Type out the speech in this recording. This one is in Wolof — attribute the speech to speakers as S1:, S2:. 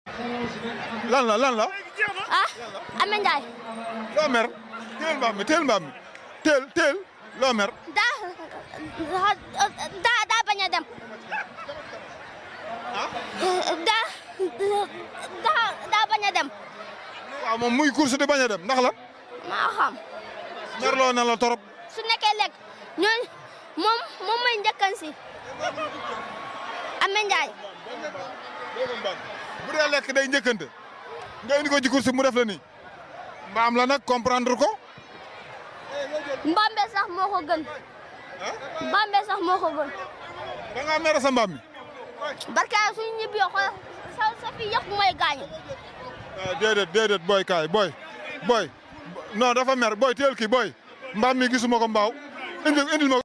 S1: lan la lan la.
S2: ah Ame Ndiaye
S1: loo mer. teel mbaam mi teel mbaam mi teel teel loo mer.
S2: daa daa daa bañ a dem. daa daa daa bañ a dem.
S1: waaw moom muy course di bañ a dem ndax la.
S2: maa xam
S1: merloo na la torop.
S2: su nekkee lekk ñooñu moom moom mooy njëkkan si Ame Ndiaye
S1: bu dee lekk day njëkkante. nga indi ko ci course mu def la nii. mbaam la nag comprendre ko.
S2: Mbambe sax moo ko gën Mbambe sax moo ko gën
S1: da ngaa mere sa mbaam mi.
S2: barka suñu ñibbi yoo xool sa sa fi yëpp mooy gaañu
S1: ah déedéet déedéet booy kaay booy booy non dafa mer booy teel kii booy mbaam mi gisuma ko mbaaw indil indil ma